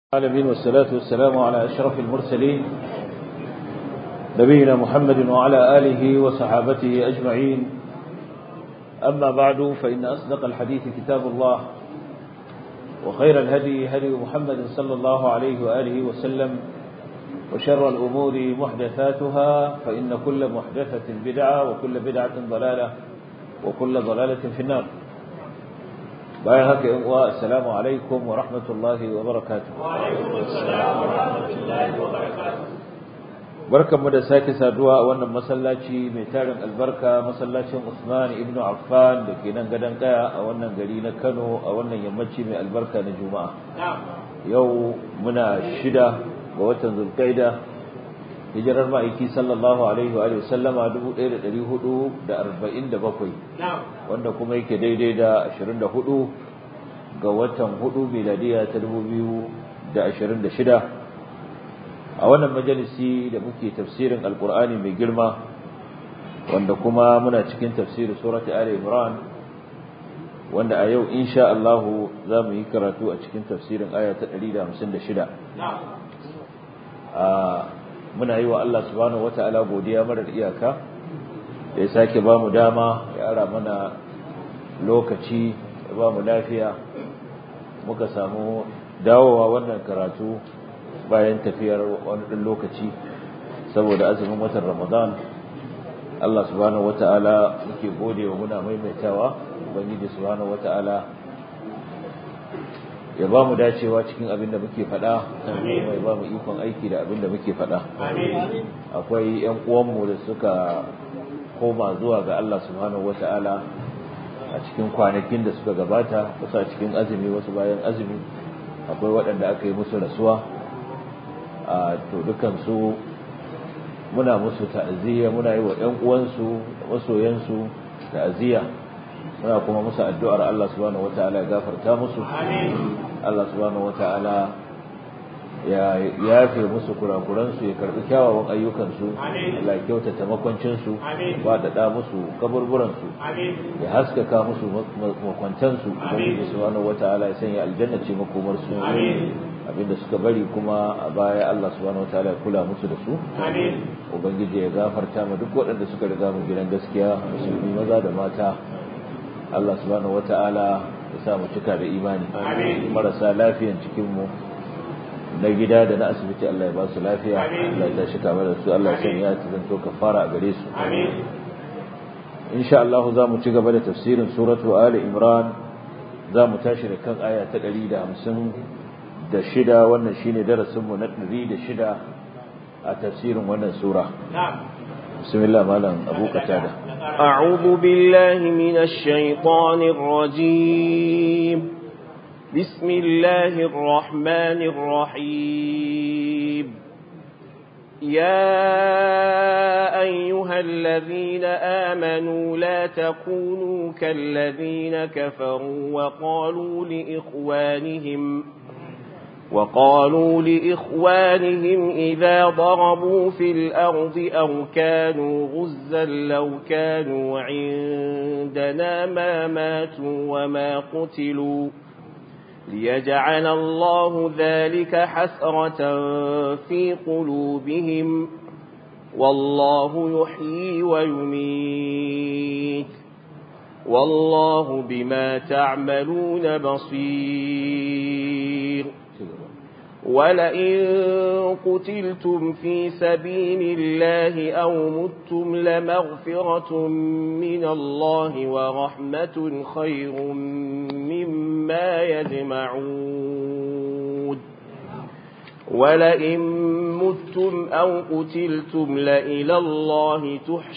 العالمين والصلاة والسلام على أشرف المرسلين نبينا محمد وعلى آله وصحابته أجمعين أما بعد فإن أصدق الحديث كتاب الله وخير الهدي هدي محمد صلى الله عليه وآله وسلم وشر الأمور محدثاتها فإن كل محدثة بدعة وكل بدعة ضلالة وكل ضلالة في النار bayan haka yan uwa assalamu alaikum wa rahmatullahi wa barakatuh wa alaikum assalam wa rahmatullahi wa barakatuh barkanmu da sake saduwa a wannan masallaci mai tarin albarka masallacin Usman ibn Affan da ke nan gadon kaya a wannan gari na Kano a wannan yammaci mai albarka na Juma'a yau muna shida ga watan Zulqaida hijirar ma'aiki sallallahu alaihi wa sallama 1447 wanda kuma yake daidai da 24 ga watan 4 miladiya ta 2026 a wannan majalisi da muke tafsirin alkur'ani mai girma wanda kuma muna cikin tafsirin surati ali imran wanda a yau insha Allah za mu yi karatu a cikin tafsirin aya ta 156 a muna yi wa Allah subhanahu wata'ala godiya marar iyaka da ya sake ba mu dama ya ara mana lokaci ya ba mu lafiya muka samu dawowa wannan karatu bayan tafiyar wani ɗin lokaci saboda azumin watan ramadan Allah subhanahu wata'ala muke gode wa muna maimaitawa ubangiji subhanahu wata'ala ya ba mu dacewa cikin abin da muke faɗa kuma ya ba mu ikon aiki da abin da muke faɗa akwai 'yan uwanmu da suka koma zuwa ga Allah subhanahu wata'ala a cikin kwanakin da suka gabata wasu a cikin azumi wasu bayan azumi akwai waɗanda aka yi musu rasuwa a to dukansu muna musu ta'aziyya muna yi wa 'yan uwansu masoyansu ta'aziyya muna kuma musu addu'ar Allah subhanahu wata'ala ya gafarta musu Allah subhanahu wata'ala ya yafe musu kurakuransu ya karbi kyawawan ayyukansu Allah ya kyautata makwancinsu ba da da musu kaburburansu ya haskaka musu makwantansu ubangiji subhanahu wata'ala ya sanya aljanna ce makomarsu abinda suka bari kuma a baya Allah subhanahu wataala ya kula musu da su ubangiji ya gafarta ma duk waɗanda suka riga mu gidan gaskiya musulmi maza da mata Allah subhanahu wataala ya sa mu cika da imani marasa lafiyan cikin mu na gida da na asibiti Allah ya ba su lafiya Allah ya tashi kama da su Allah ya sanya ta zanto kafara a gare su insha Allah za mu ci gaba da tafsirin suratu Ali Imran za mu tashi da kan aya ta 150 da shida wannan shine darasinmu na ɗari da shida a tafsirin wannan sura. Bismillah malam Abu Qatada. أعوذ بالله من الشيطان الرجيم بسم الله الرحمن الرحيم يا أيها الذين آمنوا لا تكونوا كالذين كفروا وقالوا لإخوانهم وقالوا لإخوانهم إذا ضربوا في الأرض أو كانوا غزا لو كانوا عندنا ما ماتوا وما قتلوا ليجعل الله ذلك حسرة في قلوبهم والله يحيي ويميت والله بما تعملون بصير ولئن قتلتم في سبيل الله أو متم لمغفرة من الله ورحمة خير مما يجمعون ولئن متم أو قتلتم لإلى الله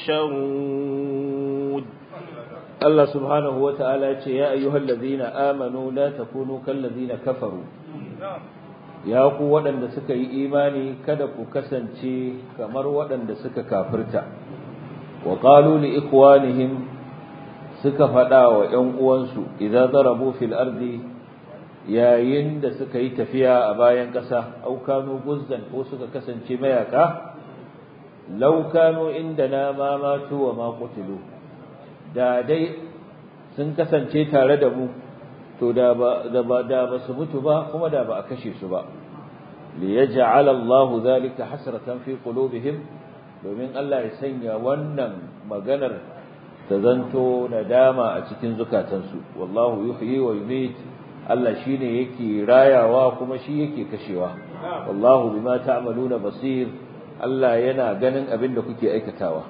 تحشرون الله سبحانه وتعالى يا أيها الذين آمنوا لا تكونوا كالذين كفروا ya ku waɗanda suka yi imani kada ku kasance kamar waɗanda suka kafirta wa qalu li ikwanihim suka faɗa wa ƴan uwansu idza darabu fil ardi yayin da suka yi tafiya a bayan ƙasa au kanu guzzan ko suka kasance mayaka law kanu indana ma matu wa ma qutilu da dai sun kasance tare da mu to da ba da ba da ba su mutu ba kuma da ba a kashe su ba liyaj'ala Allah dhalika hasratan fi qulubihim domin Allah ya sanya wannan maganar ta zanto nadama a cikin zukatansu wallahu yuhyi wa yumit Allah shine yake rayawa kuma shi yake kashewa wallahu bima ta'maluna basir Allah yana ganin abin da kuke aikatawa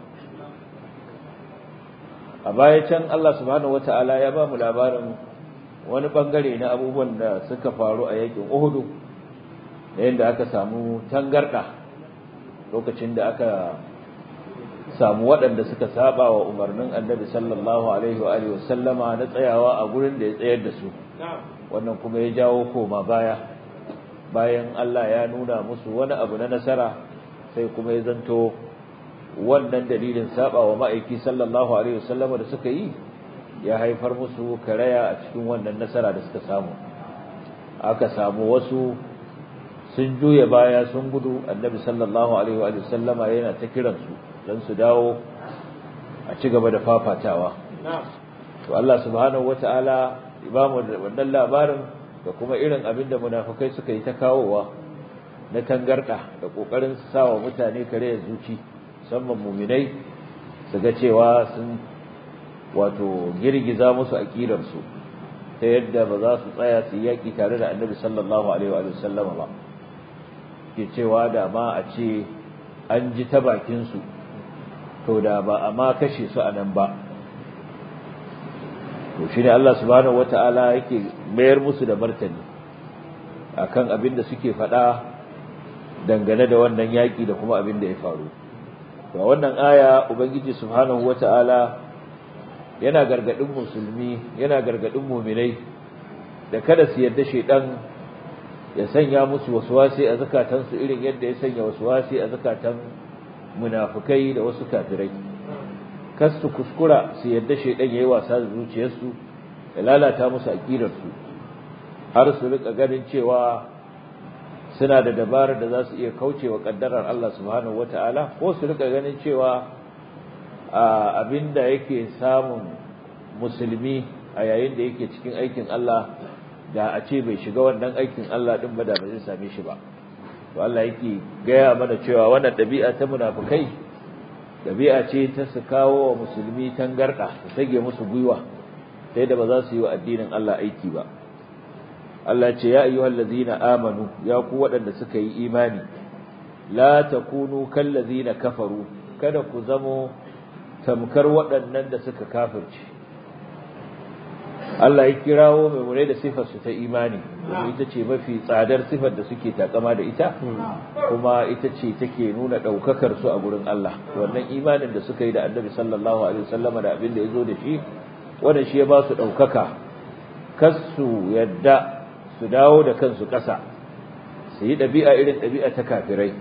a baya can Allah subhanahu wataala ya ba mu labarin wani bangare na abubuwan da suka faru a yakin Uhud da aka samu tangarda lokacin da aka samu waɗanda suka saba wa umarnin Annabi sallallahu alaihi wa alihi wasallama na tsayawa a gurin da ya tsayar da su wannan kuma ya jawo koma baya bayan Allah ya nuna musu wani abu na nasara sai kuma ya zanto wannan dalilin saba wa ma'aiki sallallahu alaihi wasallama da suka yi ya haifar musu karaya a cikin wannan nasara da suka samu aka samu wasu sun juya baya sun gudu annabi sallallahu alaihi wa sallama yana ta kiransu don su dawo a ci gaba da fafatawa to Allah subhanahu wataala ba mu wannan labarin da kuma irin abin da munafikai suka yi ta kawowa na tangarda da kokarin su sawa mutane kare zuci musamman muminai su ga cewa sun wato girgiza musu aqidar su ta yadda ba za su tsaya su yaki tare da Annabi sallallahu alaihi wa sallama ba ke cewa da ma a ce an ji ta bakin su to da ba a ma kashe su anan ba to shine Allah subhanahu wataala yake mayar musu da martani akan abin da suke faɗa dangane da wannan yaki da kuma abin da ya faru to wannan aya ubangiji subhanahu wataala yana gargadin musulmi yana gargadin mu'minai da kada su yarda shedan ya sanya musu waswasi a zakatansu irin yadda ya sanya waswasi a zakatan munafikai da wasu kafirai kas su kuskura su yadda shaidan yayi wasa da zuciyarsu ya lalata musu aqidarsu har su rika ganin cewa suna da dabarar da za su iya kaucewa kaddarar Allah subhanahu wataala ko su rika ganin cewa abinda yake samun musulmi a yayin da yake cikin aikin Allah da a ce bai shiga wannan aikin Allah din ba da ba zai same shi ba to Allah yake gaya mana cewa wannan dabi'a ta munafikai dabi'a ce ta su kawo wa musulmi tangarda su sage musu gwiwa sai da ba za su yi wa addinin Allah aiki ba Allah ce ya ayyuhal ladzina amanu ya ku waɗanda suka yi imani la takunu kal ladzina kafaru kada ku zamo tamkar waɗannan da suka kafirce Allah ya kirawo mai da sifar su ta imani ita ce mafi tsadar sifar da suke takama da ita kuma ita ce take nuna daukakar su a gurin Allah wannan imanin da suka yi da Annabi sallallahu alaihi wasallama da abin da yazo da shi wanda shi ya ba su daukaka kasu yadda su dawo da kansu ƙasa su yi ɗabi'a irin ɗabi'a ta kafirai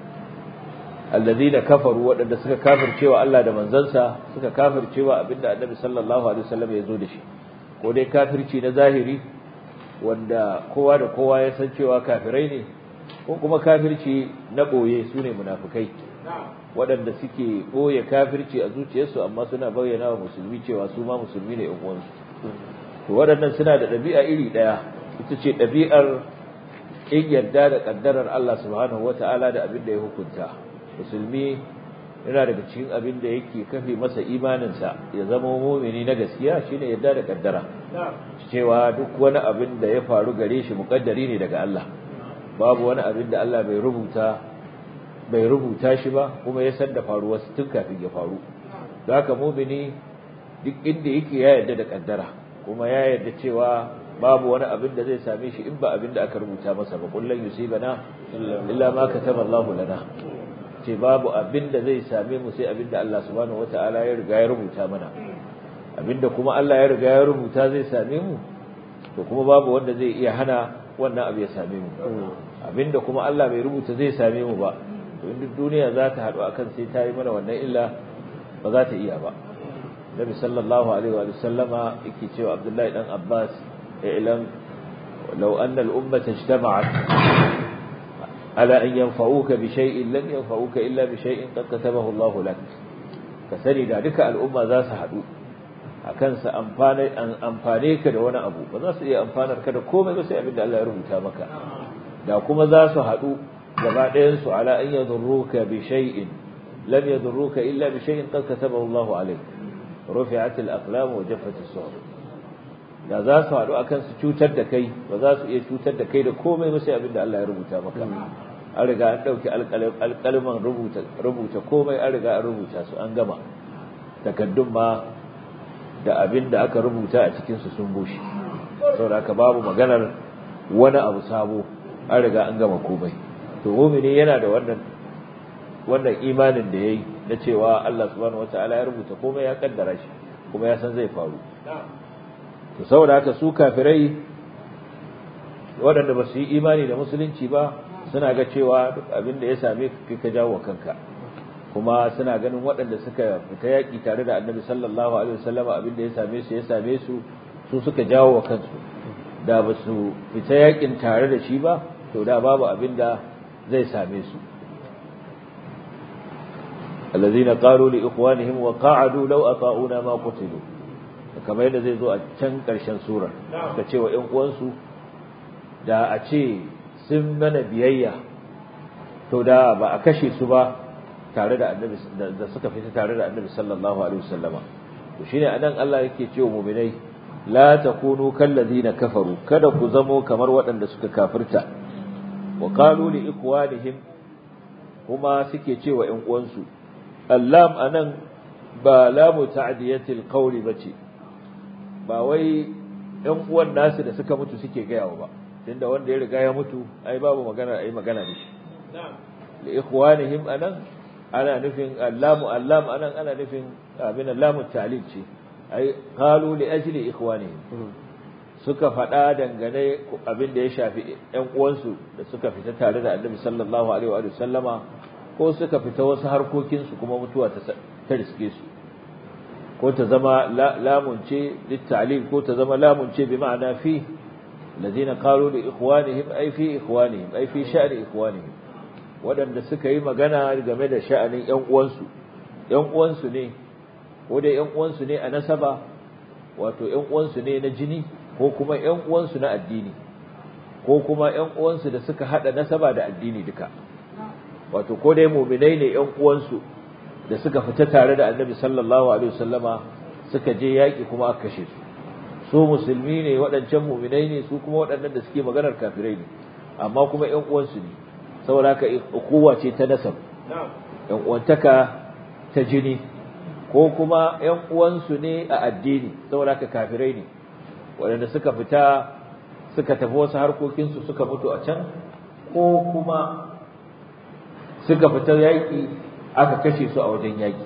allazina kafaru waɗanda suka kafircewa Allah da manzansa suka kafircewa abinda Annabi sallallahu alaihi wasallam ya zo da shi ko dai kafirci na zahiri wanda kowa da kowa ya san cewa kafirai ne ko kuma kafirci na ɓoye su ne munafukai waɗanda suke ɓoye kafirci a zuciyarsu amma suna bayyana wa musulmi cewa su ma musulmi ne uwansu to waɗannan suna da ɗabi'a iri ɗaya ita ce ɗabi'ar in yarda da ƙaddarar Allah subhanahu wata'ala da abin da ya hukunta musulmi yana daga cikin abin da yake kafe masa imaninsa ya zama mumini na gaskiya shine yadda da kaddara cewa duk wani abin da ya faru gare shi muƙaddari ne daga Allah babu wani abin da Allah bai rubuta bai rubuta shi ba kuma ya san da faruwa tun kafin ya faru don haka mumini duk inda yake ya yarda da kaddara kuma ya yarda cewa babu wani abin da zai same shi in ba abin da aka rubuta masa ba kullun yusibana illa ma kataba Allahu lana ce babu abin da zai same mu sai abin da Allah subhanahu wata'ala ya riga ya rubuta mana abinda kuma Allah ya riga ya rubuta zai same mu to kuma babu wanda zai iya hana wannan abu ya same mu abinda kuma Allah bai rubuta zai same mu ba to in duniya za ta haɗu akan sai ta yi mana wannan illa ba za ta iya ba Nabi sallallahu alaihi wa sallama yake cewa Abdullahi dan Abbas i'lam law anna al-ummata ijtama'at على أن ينفعوك بشيء لن ينفعوك إلا بشيء قد كتبه الله لك كسني ذلك الأمة ذا سحدو akan sa amfane an amfane ka da wani abu ba za su iya amfanar ka da komai ba sai abin da Allah ya rubuta maka da kuma za su haɗu gaba ɗayan su ala an yadurruka bi shay'in lam yadurruka illa bi shay'in qad katabahu Allah alayk rufi'at al-aqlam wa jaffat as-suhuf da za su haɗu akan su cutar da kai ba za su iya cutar da kai da komai ba sai abin da Allah ya rubuta maka an riga an ɗauki alƙalman rubuta rubuta komai an riga an rubuta su an gama takaddun ma da abin da aka rubuta a cikin su sun bushe saboda haka babu maganar wani abu sabo an riga an gama komai to mu'mini yana da wannan wannan imanin da yayi na cewa Allah subhanahu wataala ya rubuta komai ya kaddara shi kuma ya san zai faru to saboda haka su kafirai waɗanda ba su yi imani da musulunci ba suna ga cewa abin da ya same ka ka jawo kanka kuma suna ganin waɗanda suka fita yaƙi tare da annabi sallallahu alaihi wasallam abin da ya same su ya same su su suka jawo wa kansu da ba su fita yaƙin tare da shi ba to da babu abin da zai same su الذين قالوا لإخوانهم وقعدوا لو أطاعونا ما قتلوا kamar yadda zai zo a can ƙarshen sura suka ce wa ‘yan uwansu da a ce sun mana biyayya to da ba a kashe su ba tare da annabi da suka fita tare da annabi sallallahu alaihi wasallama to shine anan Allah yake cewa mu'minai la takunu kallazina kafaru kada ku zamo kamar waɗanda suka kafirta wa qalu li ikwanihim kuma suke cewa ‘yan uwansu allam anan ba lamu ta'diyatil qawli bace ba wai ‘yan uwan nasu da suka mutu suke gayawa ba tunda wanda ya riga ya mutu ai babu magana ai magana da shi li ikhwanihim anan ana nufin allamu allam anan ana nufin abin allamu ta'lil ce ai qalu li ajli ikhwanihim suka faɗa dangane abin da ya shafi ‘yan uwansu da suka fita tare da annabi sallallahu alaihi wa sallama ko suka fita wasu harkokinsu kuma mutuwa ta riske su ko ta zama lamunce littalil ko ta zama lamunce bi ma'ana fi ladina qalu li ikhwanihim ay fi ikhwanihim ay fi sha'ni ikhwanihim wadanda suka yi magana game da sha'anin ƴan uwansu ƴan uwansu ne ko dai ƴan uwansu ne a nasaba wato ƴan uwansu ne na jini ko kuma ƴan uwansu na addini ko kuma ƴan uwansu da suka hada nasaba da addini duka wato ko dai mu'minai ne ƴan uwansu da suka fita tare da annabi sallallahu alaihi wasallama suka je yaƙi kuma aka kashe su su musulmi ne waɗancan muminai ne su kuma waɗannan da suke maganar kafirai ne amma kuma ƴan uwansu ne saboda haka ukuwa ce ta nasab ƴan uwantaka ta jini ko kuma ƴan uwansu ne a addini saboda haka kafirai ne waɗanda suka fita suka tafi wasu harkokinsu suka mutu a can ko kuma suka fita yaƙi aka kashe su a wajen yaƙi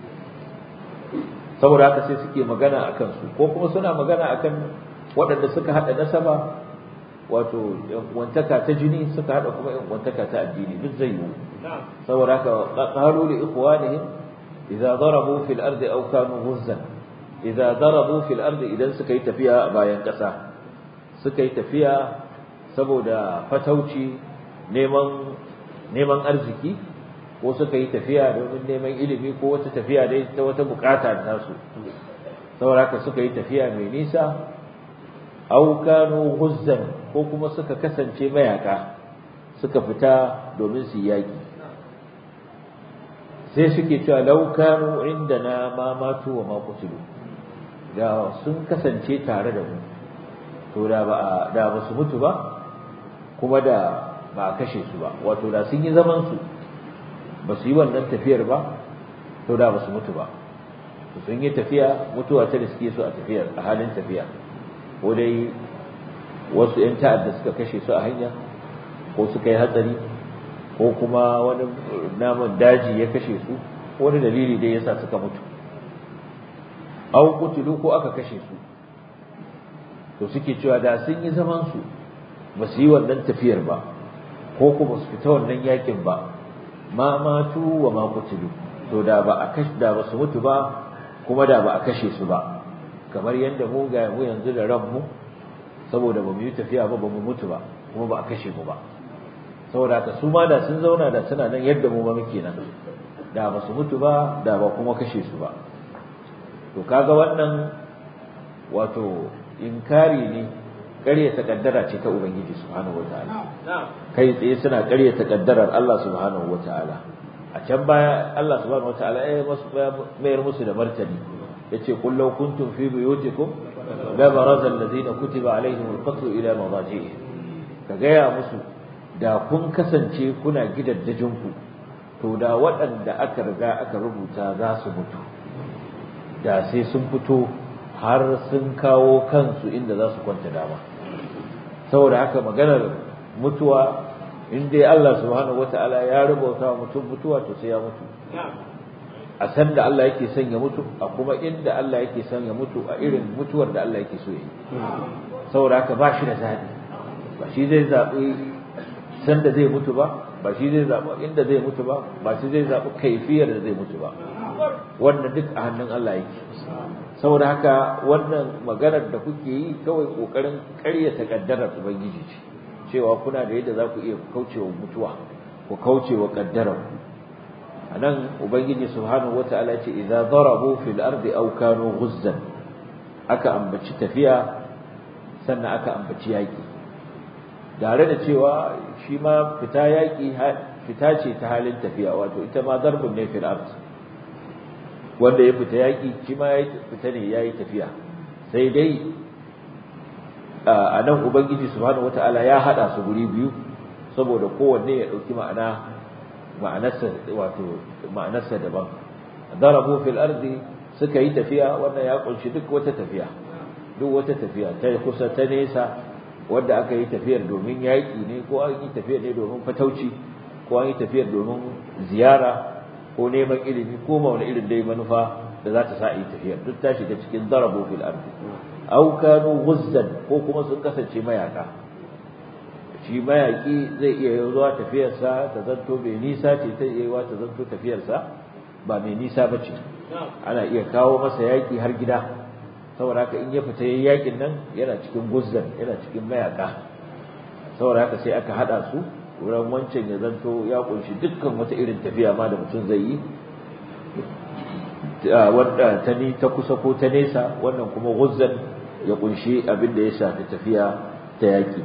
saboda haka sai suke magana a kansu ko kuma suna magana a kan waɗanda suka haɗa nasaba wato wantaka ta jini suka haɗa kuma wantaka ta addini duk zai yiwu saboda haka qalu li ikhwanihim idza darabu fil ardi aw kanu ghuzzan idza darabu fil ardi idan suka yi tafiya a bayan ƙasa suka yi tafiya saboda fatauci neman neman arziki ko suka yi tafiya domin neman ilimi ko wata tafiya dai ta wata bukata ta su saboda haka suka yi tafiya mai nisa aw kanu ghuzzan ko kuma suka kasance mayaka suka fita domin su yaki sai suke cewa law kanu indana ma matu wa ma qutilu da sun kasance tare da mu to da ba da ba su mutu ba kuma da ba a kashe su ba wato da sun yi zaman su ba su yi wannan tafiyar ba to da ba su mutu ba sun yi tafiya mutuwa ta riske su a tafiyar a halin tafiya ko dai wasu 'yan ta'adda suka kashe su a hanya ko suka yi hatsari ko kuma wani naman daji ya kashe su wani dalili dai yasa suka mutu au kutulu ko aka kashe su to suke cewa da sun yi zaman su ba su yi wannan tafiyar ba ko kuma su fita wannan yakin ba ma matu wa ma kutulu to da ba a kashe da ba su mutu ba kuma da ba a kashe su ba kamar yadda mu ga mu yanzu da ranmu saboda ba mu yi tafiya ba ba mu mutu ba kuma ba a kashe mu ba saboda haka su ma da sun zauna da suna nan yadda mu ba muke nan da ba su mutu ba da ba kuma kashe su ba to kaga wannan wato inkari ne ƙaryata kaddara ce ta ubangiji subhanahu wataala kai tsaye suna ƙaryata kaddarar Allah subhanahu wataala a can baya Allah subhanahu wataala ya mayar musu da martani yace qul law kuntum fi buyutikum la baraza allazina kutiba alaihim alqatl ila madaji'ihim ka gaya musu da kun kasance kuna gidaddajinku to da waɗanda aka riga aka rubuta za su mutu da sai sun fito har sun kawo kansu inda za su kwanta dama saboda haka maganar mutuwa in dai Allah subhanahu wataala ya rubuta wa mutum mutuwa to sai ya mutu a san da Allah yake son ya mutu a kuma inda Allah yake son ya mutu a irin mutuwar da Allah yake so yi saboda haka ba shi da zaɓi ba shi zai zaɓi san da zai mutu ba ba shi zai zaɓi inda zai mutu ba ba shi zai zaɓi kaifiyar da zai mutu ba wannan duk a hannun Allah yake saboda haka wannan maganar da kuke yi kawai kokarin ƙaryata kaddarar ubangiji ce cewa kuna da yadda za ku iya kaucewa mutuwa ku kaucewa kaddarar a nan ubangiji subhanahu wata'ala ce idza darabu fil ardi aw kanu ghuzzan aka ambaci tafiya sannan aka ambaci yaki tare da cewa shi ma fita yaki fita ce ta halin tafiya wato ita ma darbun ne fil ardi wanda ya fita yaki shi ma ya fita ne yayi tafiya sai dai a nan ubangiji subhanahu wata'ala ya hada su guri biyu saboda kowanne ya dauki ma'ana ma'anarsa wato ma'anarsa daban darabu fil ardi suka yi tafiya wannan ya kunshi duk wata tafiya duk wata tafiya ta kusa ta nesa wanda aka yi tafiyar domin yaƙi ne ko an yi tafiyar ne domin fatauci ko an yi tafiyar domin ziyara ko neman ilimi ko ma wani irin dai manufa da za ta sa a yi tafiyar duk ta shiga cikin darabu fil ardi aw kanu ghuzzan ko kuma sun kasance mayaka shi mayaki zai iya zuwa tafiyarsa ta zanto mai nisa ce ta iya ta zanto tafiyarsa ba mai nisa ba ce ana iya kawo masa yaki har gida saboda haka in ya fita yayin yakin nan yana cikin guzzan yana cikin mayaka saboda haka sai aka hada su wurin wancan ya zanto ya kunshi dukkan wata irin tafiya ma da mutum zai yi wadda ta ni ta kusa ko ta nesa wannan kuma guzzan ya kunshi abin da ya shafi tafiya ta yaki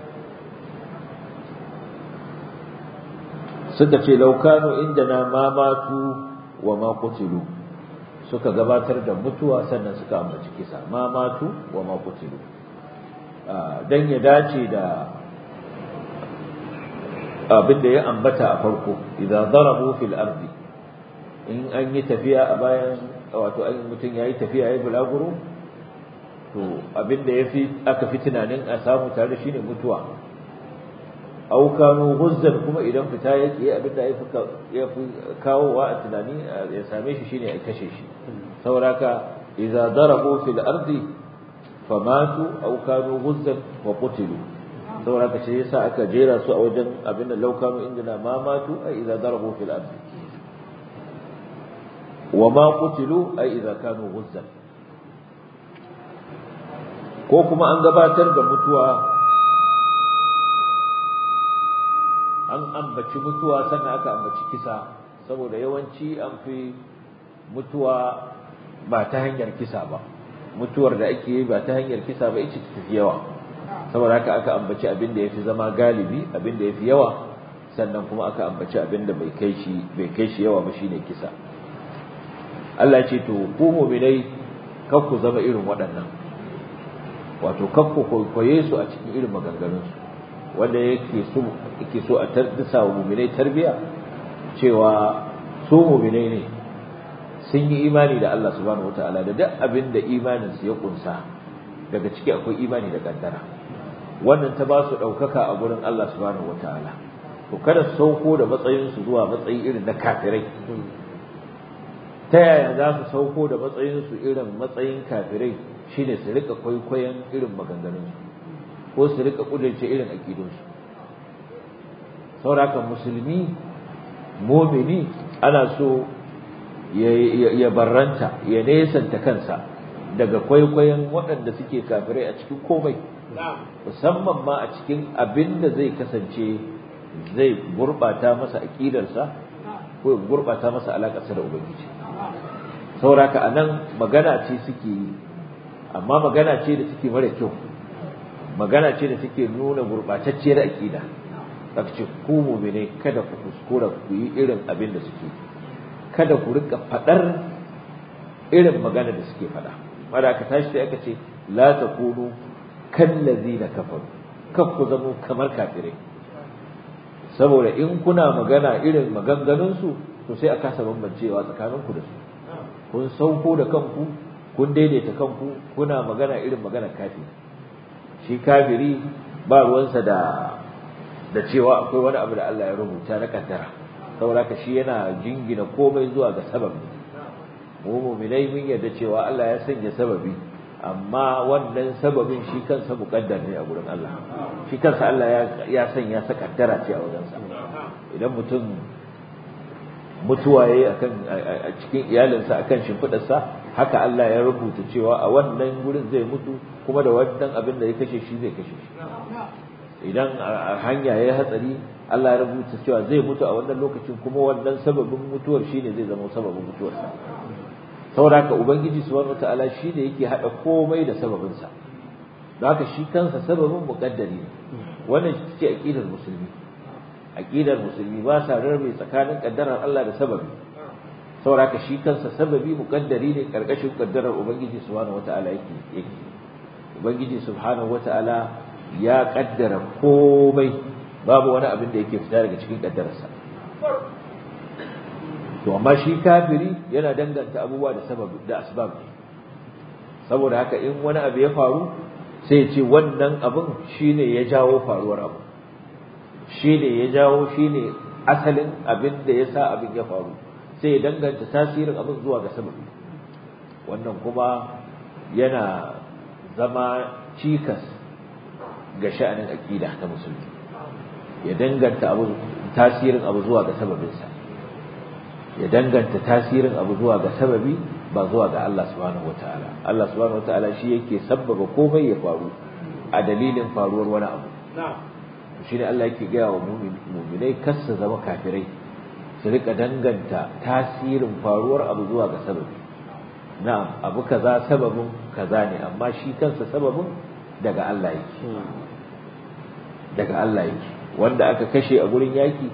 suka ce laukano inda na mamatu wa ma kutilu suka gabatar da mutuwa sannan suka ambaci kisa mamatu wa ma kutilu dan ya dace da abin da ya ambata a farko idan darabu fil ardi in an yi tafiya a bayan wato an mutum yayi tafiya yayi bulaguro to abin da yafi aka fi tunanin a samu tare shine mutuwa aw kanu ghuzzan kuma idan fita yake abin da ya fi kawowa a tunani ya same shi shine a kashe shi sauraka idza darabu fil ardi famatu aw kanu ghuzzan wa qutilu sauraka shi yasa aka jera su a wajen abin da law kanu indana ma matu ay idza darabu fil ardi wa ma qutilu ay idza kanu ghuzzan ko kuma an gabatar da mutuwa an ambaci mutuwa sannan aka ambaci kisa saboda yawanci an fi mutuwa ba ta hanyar kisa ba mutuwar da ake yi ba ta hanyar kisa ba ita tafi yawa saboda haka aka ambaci abin da yafi zama galibi abin da yafi yawa sannan kuma aka ambaci abin da bai kai shi bai kai shi yawa ba shine kisa Allah ce to ku mu'minai kar ku zama irin waɗannan wato kar ku kwaikwaye su a cikin irin maganganunsu wanda yake so yake so a tardisa wa mu'minai tarbiya cewa su mu'minai ne sun yi imani da Allah subhanahu wataala da duk abin da imanin su ya kunsa daga ciki akwai imani da kaddara wannan ta ba su daukaka a gurin Allah subhanahu wataala to kada su sauko da matsayin su zuwa matsayi irin na kafirai ta yaya za su sauko da matsayin su irin matsayin kafirai shine su rika kwaikwayon irin maganganun su ko su rika kudurce irin aƙidunsu sauraka musulmi momini ana so ya barranta ya nesanta kansa daga kwaikwayon waɗanda suke kafirai a cikin komai musamman ma a cikin abin da zai kasance zai gurɓata masa aƙidarsa ko ya gurɓata masa alaƙarsa da ubangiji sauraka a nan magana ce suke yi amma magana ce da suke mara kyau magana ce da take nuna gurbatacciyar aqida aka ce ku mu'mine kada ku kuskura ku yi irin abin da suke kada ku rika fadar irin magana da suke fada wanda aka tashi sai aka ce la takunu kallazina kafaru kan ku zamo kamar kafirai saboda in kuna magana irin maganganunsu to sai a kasa bambancewa tsakaninku da su kun sauko da kanku kun daidaita kanku kuna magana irin magana kafiri shi kafiri ba ruwansa da da cewa akwai wani abu da Allah ya rubuta na kaddara saboda ka shi yana jingina komai zuwa ga sababi mu mu'minai mun yarda cewa Allah ya sanya sababi amma wannan sababin shi kansa muƙaddar ne a gurin Allah shi kansa Allah ya sanya sa kaddara ce a wajensa idan mutum mutuwa yayi akan a cikin iyalinsa akan shimfidarsa haka Allah ya rubuta cewa a wannan gurin zai mutu kuma da wannan abin da ya kashe shi zai kashe shi idan a hanya yayi hatsari Allah ya rubuta cewa zai mutu a wannan lokacin kuma wannan sababin mutuwar shine zai zama sababin mutuwarsa saboda haka ubangiji subhanahu wataala shi ne yake hada komai da sababinsa don haka shi kansa sababin muqaddari ne wannan ce aqidar musulmi aqidar musulmi ba sa rarrabe tsakanin kaddarar Allah da sababi saboda haka shi kansa sababi muqaddari ne karkashin kaddarar ubangiji subhanahu wataala yake yake ubangiji subhanahu wataala ya kaddara komai babu wani abin da yake fita daga cikin kaddararsa to amma shi kafiri yana danganta abubuwa da sabab da asbab saboda haka in wani abu ya faru sai ya ce wannan abin shine ya jawo faruwar abu shine ya jawo shine asalin abin da ya sa abin ya faru sai ya danganta tasirin abin zuwa ga sababi wannan kuma yana zama cikas ga sha'anin aqida ta musulmi ya danganta abu tasirin abu zuwa ga sababinsa ya danganta tasirin abu zuwa ga sababi ba zuwa ga Allah subhanahu wataala Allah subhanahu wataala shi yake sabbaba komai ya faru a dalilin faruwar wani abu shi ne Allah yake gaya wa muminai kasa zama kafirai su rika danganta tasirin faruwar abu zuwa ga sababi na'am abu kaza sababin kaza ne amma shi kansa sababin daga Allah yake daga Allah yake wanda aka kashe a gurin yaki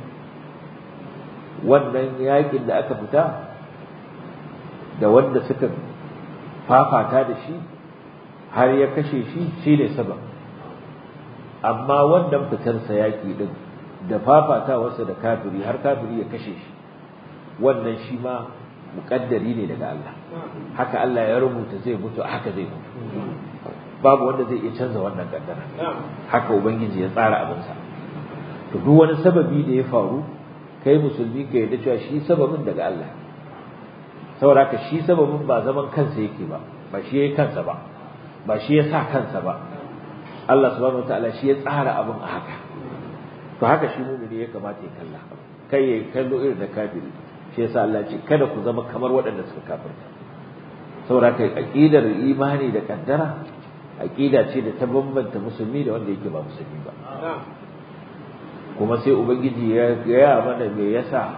wannan yakin da aka fita da wanda suka fafata da shi har ya kashe shi shi ne sabab amma wannan fitarsa yaki din da fafatawarsa da kafiri har kafiri ya kashe shi wannan shi ma muƙaddari ne daga Allah haka Allah ya rubuta zai mutu haka zai mutu babu wanda zai iya canza wannan kaddara haka ubangiji ya tsara abinsa to duk wani sababi da ya faru kai musulmi ka yarda cewa shi sababin daga Allah saboda ka shi sababin ba zaman kansa yake ba ba shi yayi kansa ba ba shi ya sa kansa ba Allah subhanahu wataala shi ya tsara abin a haka to haka shi mumini ya kamata ya kalla kai ya kallo irin da kafiri shi yasa Allah ce kada ku zama kamar waɗanda suka kafirta saboda kai aqidar imani da kaddara aqida ce da ta bambanta musulmi da wanda yake ba musulmi ba kuma sai ubangiji ya gaya mana me yasa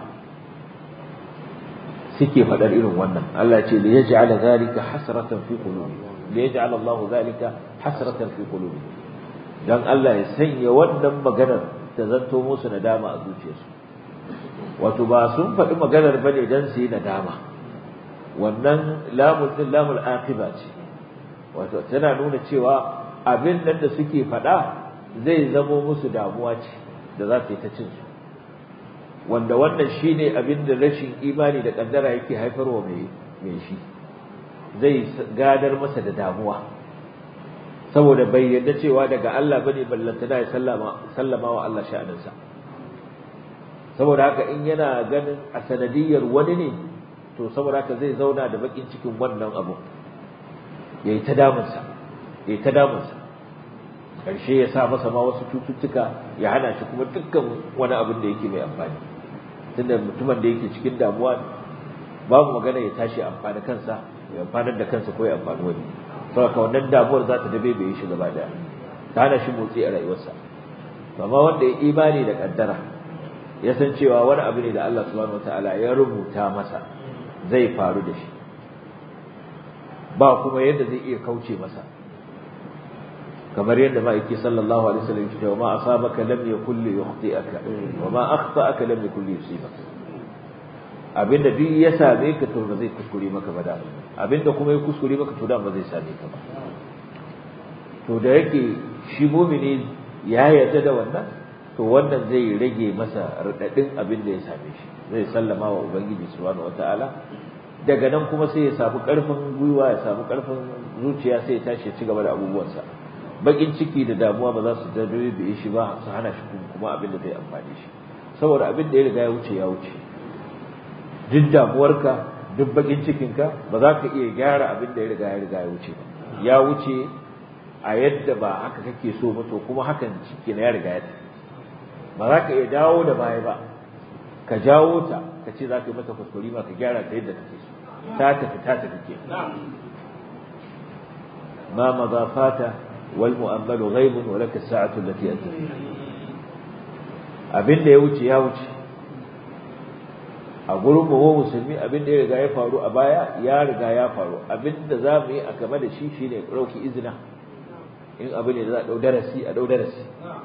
suke faɗar irin wannan Allah ce da yaj'ala zalika hasratan fi qulubi da yaj'al Allah zalika hasratan fi qulubi dan Allah ya sanya wannan maganar ta zanto musu nadama a zuciyarsu wato ba sun faɗi maganar bane dan su yi nadama wannan lamul din lamul aqiba ce wato tana nuna cewa abin nan da suke faɗa zai zamo musu damuwa ce da za su yi ta cin su wanda wannan shine abin da rashin imani da kaddara yake haifarwa mai mai shi zai gadar masa da damuwa saboda bai yarda cewa daga Allah bane ballanta da ya sallama sallama wa Allah sha'aninsa saboda haka in yana ganin a sanadiyar wani ne to saboda haka zai zauna da bakin cikin wannan abu yayi ta damunsa yayi ta damunsa karshe ya sa masa ma wasu cututtuka ya hana shi kuma dukkan wani abin da yake mai amfani tunda mutumin da yake cikin damuwa babu magana ya tashi amfani kansa ya amfanar da kansa ko ya amfani wani saboda wannan damuwar za ta dabe bai shi gaba daya ta hana shi motsi a rayuwarsa amma wanda ya imani da kaddara ya san cewa wani abu ne da Allah subhanahu wataala ya rubuta masa zai faru da shi ba kuma yadda zai iya kauce masa kamar yadda ma'aiki sallallahu alaihi wasallam ya ce wa ma asabaka lam yakul li yukhti'aka wa ma akhta'aka lam yakul li yusibaka abinda duk ya same ka to ba zai kuskure maka ba da abinda kuma ya kuskure maka to da ba zai same ka ba to da yake shi mumini ya yarda da wannan to wannan zai rage masa radadin abin da ya same shi zai sallama wa ubangiji subhanahu wataala daga nan kuma sai ya samu karfin gwiwa ya samu karfin zuciya sai ya tashi ya ci gaba da abubuwansa bakin ciki da damuwa ba za su dabe da shi ba su hana shi kuma abin da zai amfani shi saboda abin da ya riga ya wuce ya wuce duk damuwarka duk bakin cikinka ba za ka iya gyara abin da ya riga ya riga ya wuce ba ya wuce a yadda ba haka kake so ba to kuma hakan ciki na ya riga ya tafi ba za ka iya dawo da baya ba ka jawo ta ka ce za ka yi mata kuskure ma ka gyara ta yadda take so ta tafi ta tafi ke ma maza fata wal mu'ammalu ghaibun wa laka sa'atu allati anta abin da ya wuce ya wuce a gurin mu musulmi abin da ya riga ya faru a baya ya riga ya faru abin da za mu yi a game da shi shine ɗauki izina in abu ne da za a ɗau darasi a ɗau darasi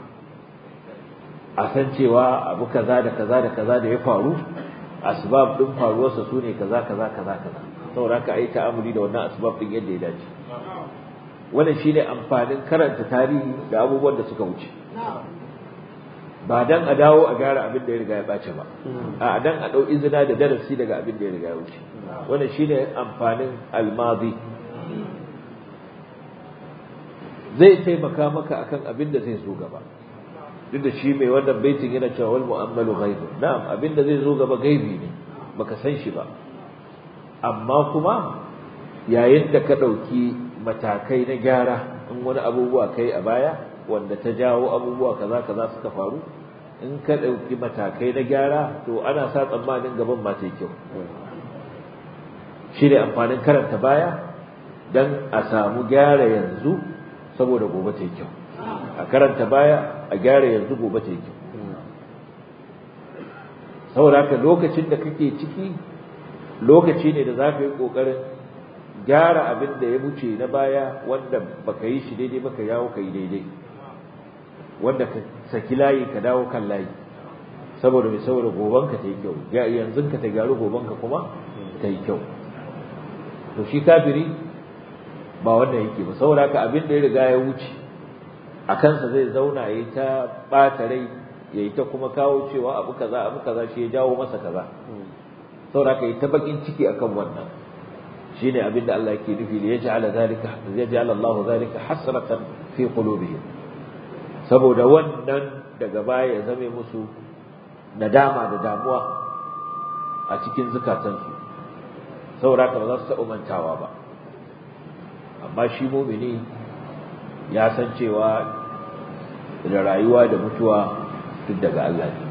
a san cewa abu kaza da kaza da kaza da ya faru asbab din faruwarsa su ne kaza kaza kaza kaza saboda haka ai ta'amuli da wannan asbab din yadda ya dace wannan shine amfanin karanta tarihi da abubuwan da suka wuce ba dan a dawo a gyara abin da ya riga ya bace ba a dan a dau izina da darasi daga abin da ya riga ya wuce wannan shine amfanin almazi zai taimaka maka akan abin da zai zo gaba duk da shi mai wannan baitin yana cewa wal mu'ammalu ghaibu na'am abin da zai zo gaba gaibi ne baka san shi ba amma kuma yayin da ka dauki matakai na gyara in wani abubuwa kai a baya wanda ta jawo abubuwa kaza kaza suka faru in ka ɗauki matakai na gyara to ana sa tsammanin gaban ma ta kyau shi ne amfanin karanta baya don a samu gyara yanzu saboda gobe ta kyau a karanta baya a gyara yanzu gobe ta kyau saboda haka lokacin da kake ciki lokaci ne da za ka yi ƙoƙarin gyara abin da ya wuce na baya wanda baka yi shi daidai baka yawo ka yi daidai wanda ka saki layi ka dawo kan layi saboda mai saboda gobanka ta yi kyau yanzu ka ta gyaru gobanka kuma ta yi kyau to shi kafiri ba wannan yake ba saboda haka abin da ya riga ya wuce a kansa zai zauna ya yi ta ɓata rai ya yi ta kuma kawo cewa abu kaza abu kaza shi ya jawo masa kaza saboda haka yi ta bakin ciki akan wannan shine abin da Allah yake nufi ya ja'ala zalika ya ja'ala Allah zalika hasratan fi qulubihim saboda wannan daga baya ya zame musu nadama da damuwa a cikin zukatansu saboda haka ba za su taɓa mantawa ba amma shi mumini ya san cewa da rayuwa da mutuwa duk daga Allah ne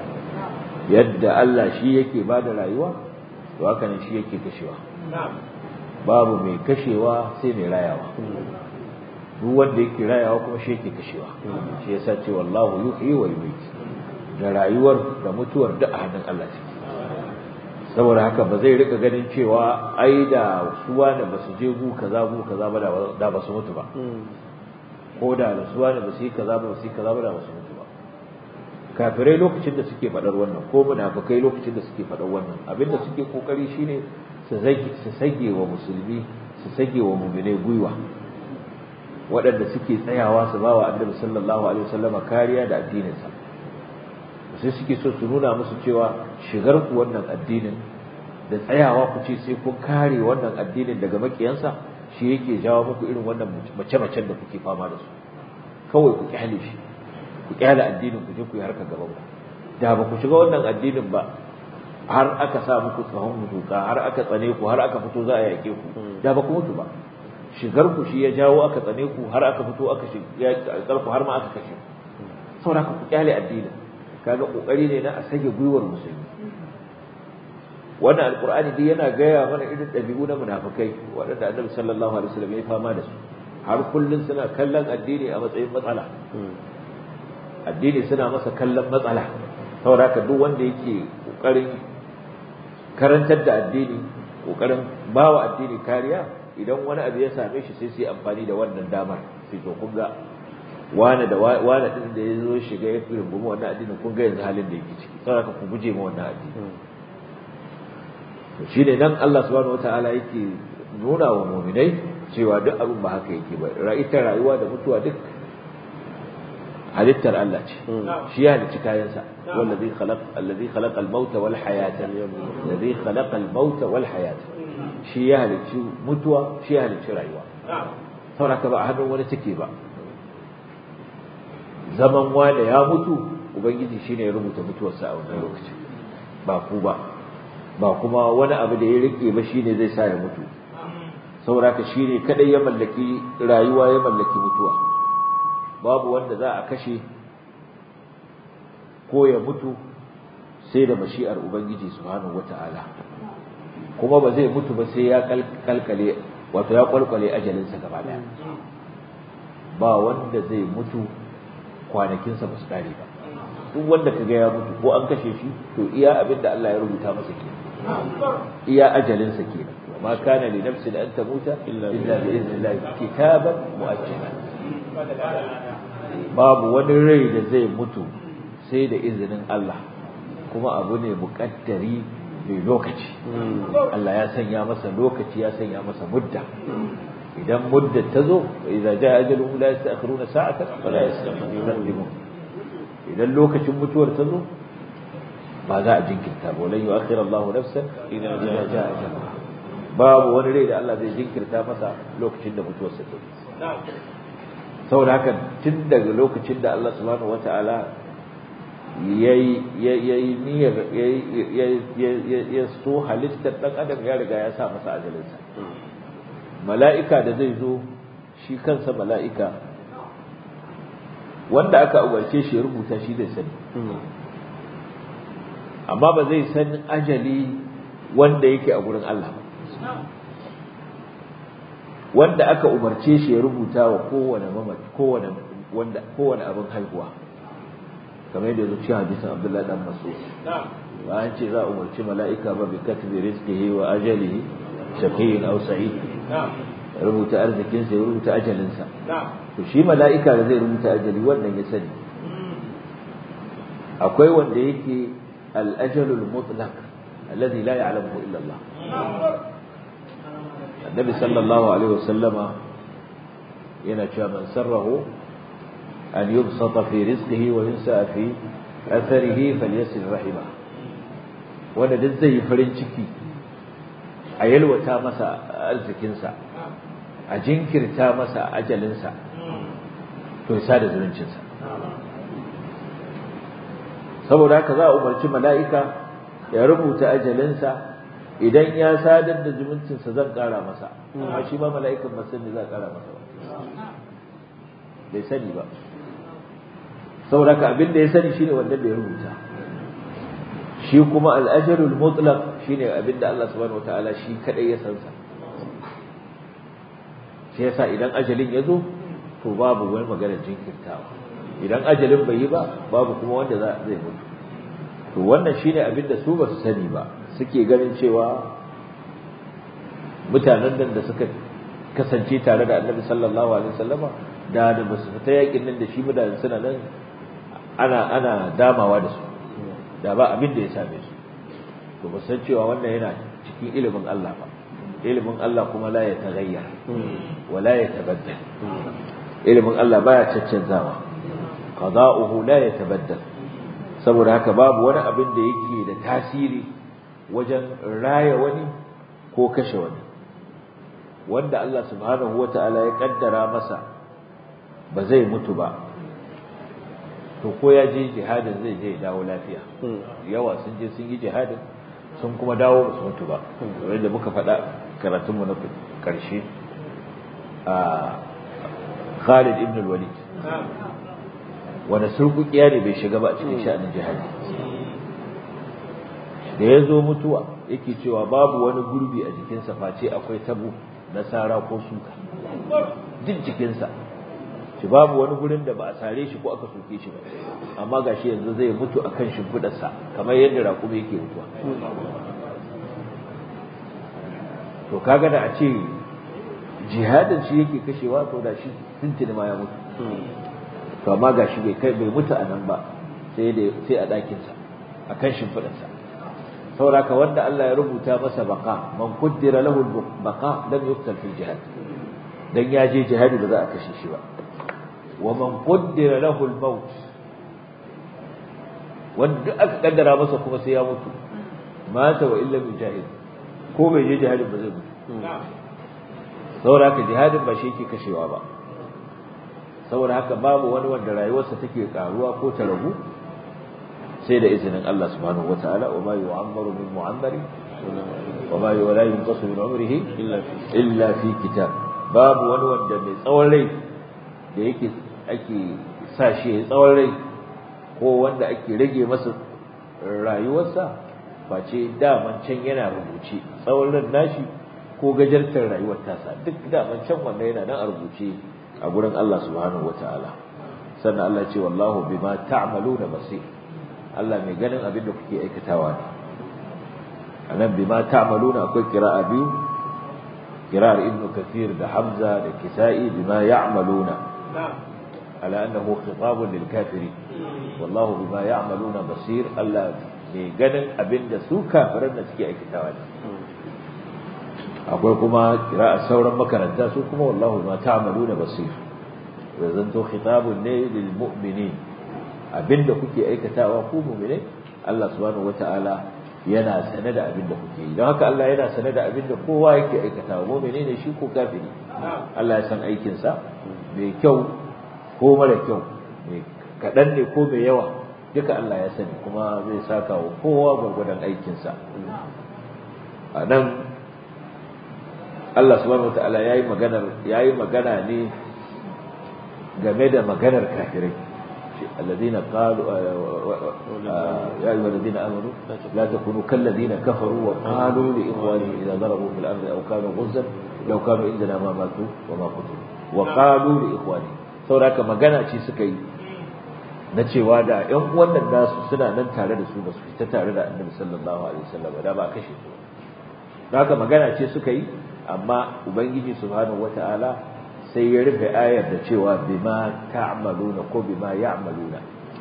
yadda Allah shi yake ba da rayuwa to haka ne shi yake kashewa babu mai kashewa sai mai rayawa duk wanda yake rayawa kuma shi yake kashewa shi yasa ce wallahu yuhyi wa yumiit da rayuwar da mutuwar duk a hannun Allah ce saboda haka ba zai rika ganin cewa ai da suwa da basu je gu kaza gu kaza ba da ba su mutu ba ko da suwa da basu yi kaza ba basu yi kaza ba da ba su mutu ba kafirai lokacin da suke faɗar wannan ko munafikai lokacin da suke faɗar wannan abinda suke kokari shine su zage su sage wa musulmi su sage wa mu'mine gwiwa waɗanda suke tsayawa su ba wa annabi sallallahu alaihi wasallama kariya da addininsa sai suke so su nuna musu cewa shigar ku wannan addinin da tsayawa ku ce sai kun kare wannan addinin daga makiyansa shi yake jawo muku irin wannan mace-macen da kuke fama da su kawai ku kyale shi ku kyale addinin ku je ku yi harkar gaban ku da ba ku shiga wannan addinin ba har aka sa muku tsahon mutuka har aka tsane ku har aka fito za a yaƙe ku da ba ku mutu ba shigar ku shi ya jawo aka tsane ku har aka fito aka shiga ku har ma aka kashe saboda ku kyale addinin kaga kokari ne na a sage gwiwar musulmi wannan alqur'ani dai yana gaya mana irin dabi'u na munafikai waɗanda annabi sallallahu alaihi wasallam ya fama da su har kullun suna kallon addini a matsayin matsala addini suna masa kallon matsala saboda haka duk wanda yake kokarin karantar da addini kokarin bawa addini kariya idan wani abu ya same shi sai su yi amfani da wannan damar sai to kun ga wani da wani din da ya zo shiga ya fi rungumi wannan addinin kun ga yanzu halin da yake ciki saboda ku guje ma wannan addini to shi ne nan Allah subhanahu wataala yake nuna wa mu'minai cewa duk abin ba haka yake ba ita rayuwa da mutuwa duk halittar Allah ce shi ya halicci kayansa wallazi khalaq allazi khalaqa al-mauta wal hayata allazi khalaqa al-mauta wal hayata shi ya halicci mutuwa shi ya halicci rayuwa saboda ka ba a hannun wani take ba zaman wanda ya mutu ubangiji shine ya rubuta mutuwarsa a wannan lokacin ba ku ba ba kuma wani abu da ya rike ba shine zai sa ya mutu saboda ka shine kadai ya mallaki rayuwa ya mallaki mutuwa babu wanda za a kashe ko ya mutu sai da mashi'ar ubangiji subhanahu wata'ala kuma ba zai mutu ba sai ya kalkale wato ya kwalkwale ajalinsa gaba daya ba wanda zai mutu kwanakinsa ba su kare ba duk wanda ka ga ya mutu ko an kashe shi to iya abin da Allah ya rubuta masa ke iya ajalinsa ke ma kana li nafsin an tamuta illa bi idhnillah kitaban muajjala babu wani rai da zai mutu sai da izinin Allah kuma abu ne muƙaddari mai lokaci Allah ya sanya masa lokaci ya sanya masa mudda idan mudda ta zo idza jaa ajaluhum la yasta'khiruna sa'atan wa la yastaqdimun idan lokacin mutuwar ta zo ba za a jinkirta ba lan yu'akhir Allahu nafsan idza jaa ajaluha babu wani rai da Allah zai jinkirta masa lokacin da mutuwar sa ta zo saboda haka tun daga lokacin da Allah subhanahu wata'ala yayi yayi niyyar ya so halittar dan adam ya riga ya sa masa ajalinsa mala'ika da zai zo shi kansa mala'ika wanda aka umarce shi ya rubuta shi zai sani amma ba zai san ajali wanda yake a gurin Allah ba wanda aka umarce shi ya rubuta wa kowane mamaci kowane wanda kowane abin haihuwa kamar yadda zuci hadisin Abdullahi dan Mas'ud ba an ce za a umarci mala'ika ba bi katbi rizqihi wa ajalihi shaqiyyin aw sa'id rubuta arzikin sa ya rubuta ajalin sa to shi mala'ika da zai rubuta ajali wannan ya sani akwai wanda yake al-ajalul mutlaq alladhi la ya'lamuhu illa Allah النبي صلى الله عليه وسلم ينشى من سره أن يبسط في رزقه وينسى في أثره فليسل رحمه wanda duk zai yi farin ciki a yalwata masa arzikinsa a jinkirta masa ajalinsa to ya sada zumuncinsa saboda haka za a umarci mala'ika ya rubuta ajalinsa idan ya sadar da zumuncinsa zan ƙara masa amma shi ma mala'ikan masan ne za a ƙara masa ba bai sani ba saboda ka abin da ya sani shine wanda bai rubuta shi kuma al'ajarul mutlaq shine abin da Allah subhanahu wataala shi kadai ya san sa shi yasa idan ajalin ya zo to babu wani maganar jinkirtawa idan ajalin bai yi ba babu kuma wanda zai mutu to wannan shine abin da su ba su sani ba suke ganin cewa mutanen nan da suka kasance tare da annabi sallallahu alaihi wasallama da da ba su fita yakin nan da shi mutanen suna nan ana ana damawa da su da ba abin da ya same su to ba san cewa wannan yana cikin ilimin Allah ba ilimin Allah kuma la ya tagayya wa la ya tabaddal ilimin Allah baya caccanzawa qada'uhu la ya tabaddal saboda haka babu wani abin da yake da tasiri wajen raya wani ko kashe wani wanda Allah subhanahu wata'ala ya kaddara masa ba zai mutu ba to ko ya je jihadin zai je dawo lafiya yawa sun je sun yi jihadin sun kuma dawo ba su mutu ba kamar da muka faɗa karatunmu na ƙarshe a Khalid ibn al-Walid wanda surkukiya ne bai shiga ba a cikin sha'anin jihadi da ya zo mutuwa yake cewa babu wani gurbi a jikinsa face akwai tabu na sara ko suka duk jikinsa shi babu wani gurin da ba a sare shi ko aka soke shi ba amma gashi yanzu zai mutu a kan shimfiɗarsa kamar yadda raƙumi yake mutuwa to kaga da a ce jihadin shi yake kashewa to da shi tuntuni ma ya mutu to amma gashi bai kai bai mutu a nan ba sai da sai a ɗakinsa a kan shimfiɗarsa saboda wanda Allah ya rubuta masa baka man kuddira lahu baka lam yuqtal fil jihad dan ya je jihadi ba za a kashe shi ba wa man kuddira lahu al maut wanda duk aka kaddara masa kuma sai ya mutu mata wa illa mujahid ko bai je jihadin ba zai mutu saboda haka jihadin ba shi yake kashewa ba saboda haka babu wani wanda rayuwarsa take karuwa ko ta ragu sai da izinin Allah subhanahu wataala wa ma yu'ammaru min mu'ammari wa ma la yunqasu min umrihi illa fi kitab babu wani wanda mai tsawon rai da yake ake sa shi ya tsawon rai ko wanda ake rage masa rayuwarsa face daman can yana rubuce tsawon ran nashi ko gajartar rayuwar tasa duk daman can wanda yana nan a rubuce a gurin Allah subhanahu wataala sannan Allah ce wallahu bima ta'maluna basir Allah mai ganin abin da kuke aikatawa ne anan bima ta'maluna akwai qira'a biyu qira'ar ibn kathir da hamza da kisa'i bima ya'maluna ala annahu khitabun lil kafirin wallahu bima ya'maluna basir Allah mai ganin abin da su kafiran da suke aikatawa ne akwai kuma kira'a sauran makaranta su kuma wallahu ma ta'maluna basir da zanto khitabun ne lil mu'minin abinda kuke aikatawa ku mu'mine Allah subhanahu wata'ala yana sane da abinda kuke yi don haka Allah yana sane da abinda kowa yake aikatawa mu'mine ne shi ko kafiri Allah ya san aikin sa mai kyau ko mara kyau mai kadan ne ko mai yawa duka Allah ya sani kuma zai saka wa kowa gwargwadon aikin sa a nan Allah subhanahu wataala yayi maganar yayi magana ne game da maganar kafirai alladhina qalu ya ayyuhal ladina amanu la takunu kal ladina kafaru wa qalu li ikhwanihim idha darabu fil ardi aw kanu ghuzzan law kanu indana ma matu wa ma qutilu wa qalu li ikhwanihim saboda magana ce suka yi na cewa da ƴan uwan nan nasu suna nan tare da su ba su fita tare da Annabi sallallahu alaihi wasallam da ba kashe su haka magana ce suka yi amma ubangiji subhanahu wataala sai ya rufe ayar da cewa bima ta'maluna ko bima ya'maluna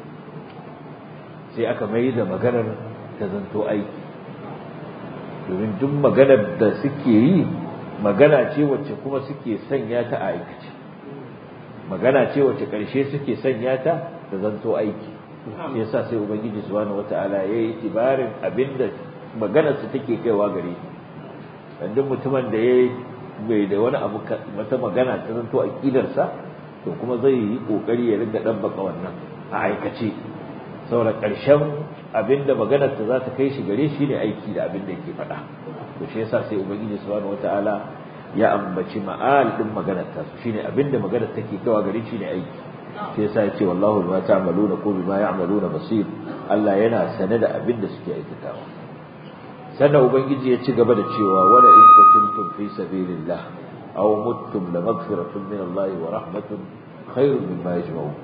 sai aka mai da maganar ta zanto aiki domin duk maganar da suke yi magana ce wacce kuma suke sanya ta a aikace magana ce wacce ƙarshe suke sanya ta ta zanto aiki shi yasa sai ubangiji subhanahu wataala yayi tibarin abinda maganar su take kaiwa gare shi duk mutumin da ya bai da wani abu wata magana ta zanto aqidarsa to kuma zai yi kokari ya ringa dabbaka wannan a aikace saboda karshen abinda maganar ta za ta kai shi gare shi ne aiki da abinda yake faɗa to shi yasa sai ubangiji subhanahu wataala ya ambaci ma'al din maganar ta su shine abinda maganar take kawa gare shi ne aiki shi yasa ya ce wallahu bima ta'maluna ko bima ya'maluna basir Allah yana sane da abinda suke aikatawa sannan ubangiji ya ci gaba da cewa wala in qutiltum fi sabilillah aw muttum la maghfiratun min Allah wa rahmatun khairun mimma yajma'un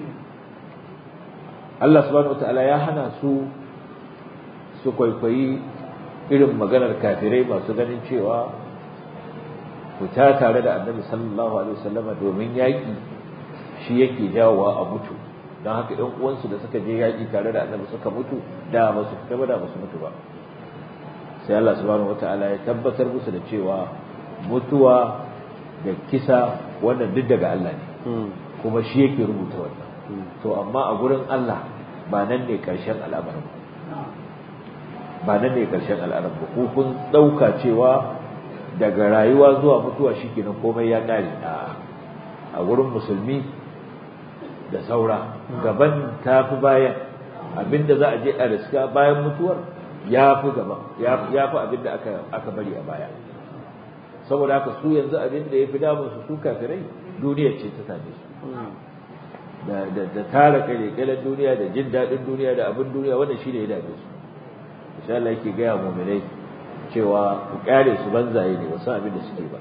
Allah subhanahu wataala ya hana su su kwaikwayi irin maganar kafirai masu ganin cewa fita tare da annabi sallallahu alaihi wasallam domin yaƙi shi yake jawowa a mutu don haka ɗan uwansu da suka je yaƙi tare da annabi suka mutu da ba su fita ba da ba su mutu ba sai Allah subhanahu wataala ya tabbatar musu da cewa mutuwa da kisa wannan duk daga Allah ne kuma shi yake rubuta wannan to amma a gurin Allah ba nan ne karshen al'amarin ba nan ne karshen al'amarin ba ko kun dauka cewa daga rayuwa zuwa mutuwa shikenan komai ya kare a gurin musulmi da saura gaban tafi bayan abinda za a je a riska bayan mutuwar ya fi gaba ya fi abin da aka bari a baya saboda haka su yanzu abin da ya fi damun su su kafirai duniyar ce ta same su da tara kalekalan duniya da jin daɗin duniya da abin duniya wannan shi ne ya dame su insha Allah yake gaya mu'minai cewa ku kyale su banzaye ne wasu abin da suke ba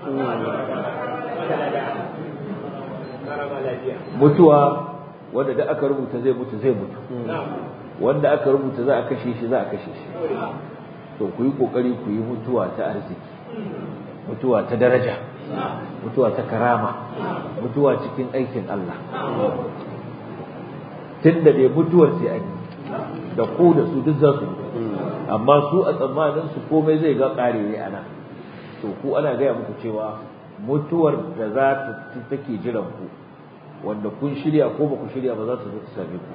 mutuwa wanda da aka rubuta zai mutu zai mutu wanda aka rubuta za a kashe shi za a kashe shi to ku yi kokari ku yi mutuwa ta arziki mutuwa ta daraja mutuwa ta karama mutuwa cikin aikin Allah tunda dai mutuwar sai an yi da ku da su duk za su mutu amma su a tsammanin su komai zai ga kare ne ana to ku ana gaya muku cewa mutuwar da za ta take jiran ku wanda kun shirya ko ba ku shirya ba za ta zo ta same ku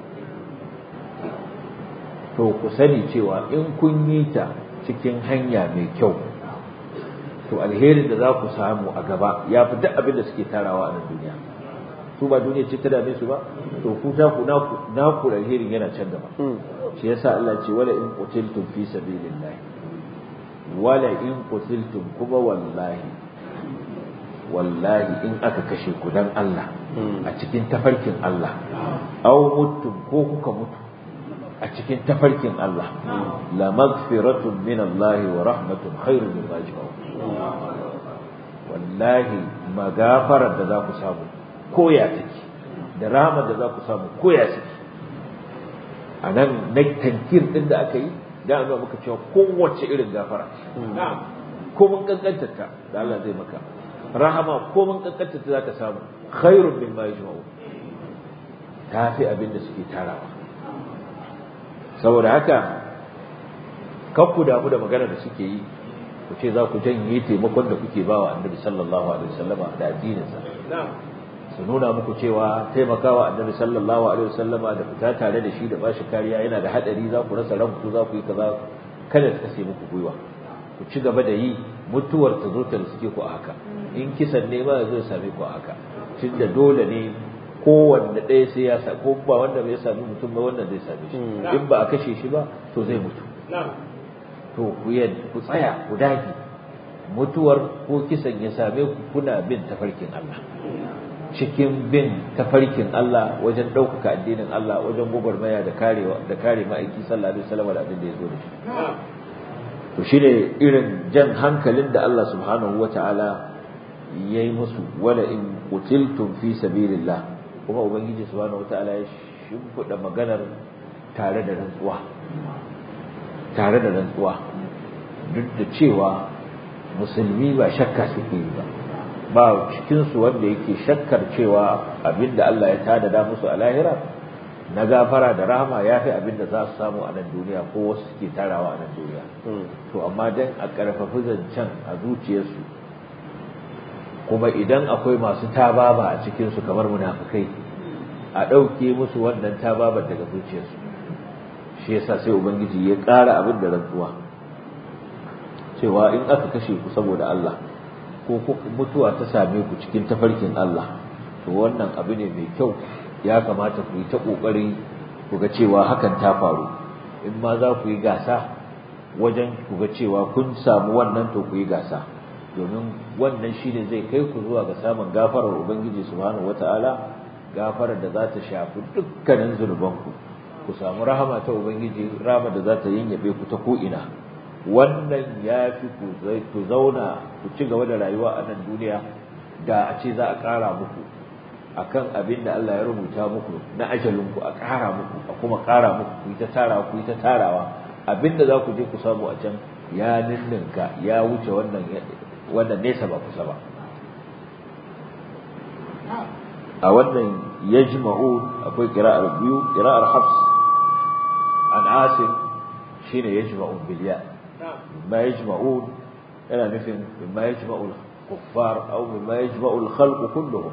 to ku sani cewa in kun yi ta cikin hanya mai kyau to alherin da za ku samu a gaba ya fi duk abin da suke tarawa a nan duniya su ba duniya ce ta dame su ba to ku ta ku na ku alherin yana can gaba shi yasa Allah ce wala in qutiltum fi sabilillah wala in qutiltum kuma wallahi wallahi in aka kashe ku dan Allah a cikin tafarkin Allah aw mutum ko kuka mutu a cikin tafarkin Allah la magfiratun min Allah wa rahmatun khairun mimma yajma'un wallahi magafarar da za ku samu koya take da rahmar da za ku samu koya take a nan na tankir din da aka yi da an muka cewa kowace irin gafara ko mun kankanta ta da Allah zai maka rahama ko mun kankanta ta za ka samu khairun mimma yajma'un ta fi abin da suke tarawa saboda haka kan ku damu da magana da suke yi ku ce za ku janye taimakon da kuke bawa annabi sallallahu alaihi wasallama da addininsa su nuna muku cewa taimakawa annabi sallallahu alaihi wasallama da fita tare da shi da bashi kariya yana da hadari za ku rasa ranku za ku yi kaza kada ta kase muku gwiwa ku ci gaba da yi mutuwar ta zo ta riske ku a haka in kisan ne ma zai same ku a haka tunda dole ne kowanne ɗaya sai ya sa ko ba wanda bai sami mutum ba wannan zai same shi in ba a kashe shi ba to zai mutu to ku ku tsaya ku dage mutuwar ko kisan ya same ku kuna bin tafarkin Allah cikin bin tafarkin Allah wajen ɗaukaka addinin Allah wajen gwagwarmaya da karewa da kare ma'aiki sallallahu alaihi wasallam da abin da ya zo da shi to shine irin jan hankalin da Allah subhanahu wata'ala yayi musu wala in qutiltum fi sabilillah kuma ubangiji subhanahu wataala ya shimfiɗa maganar tare da rantsuwa tare da rantsuwa duk da cewa musulmi ba shakka suke yi ba ba cikinsu wanda yake shakkar cewa abinda Allah ya tada musu a lahira na gafara da rahama ya fi abinda za su samu a nan duniya ko wasu suke tarawa a nan duniya to amma dan a ƙarfafi zancen a zuciyarsu kuma idan akwai masu tababa a cikinsu kamar munafukai a ɗauke musu wannan tababar daga zuciyarsu shi yasa sai ubangiji ya ƙara abin da rantsuwa cewa in aka kashe ku saboda Allah ko mutuwa ta same ku cikin tafarkin Allah to wannan abu ne mai kyau ya kamata ku yi ta ƙoƙari ku ga cewa hakan ta faru in ma za ku yi gasa wajen ku ga cewa kun samu wannan to ku yi gasa domin wannan shine zai kai ku zuwa ga samun gafarar ubangiji subhanahu wataala gafarar da za ta shafi dukkanin zunubanku ku samu rahama ta ubangiji rahama da za ta yinyabe ku ta ko'ina wannan ya fi ku zauna ku ci gaba da rayuwa a nan duniya da a ce za a ƙara muku akan abin da Allah ya rubuta muku na ajalinku a ƙara muku a kuma ƙara muku ku yi ta tarawa ku yi ta tarawa abin da za ku je ku samu a can ya ninninka ya wuce wannan wannan nesa ba kusa ba a wannan yajma'un akwai qira'ar biyu qira'ar hafs an asim shine yajma'un bil ya ma yajma'un yana nufin ma yajma'ul kuffar aw ma yajma'ul khalq kulluhum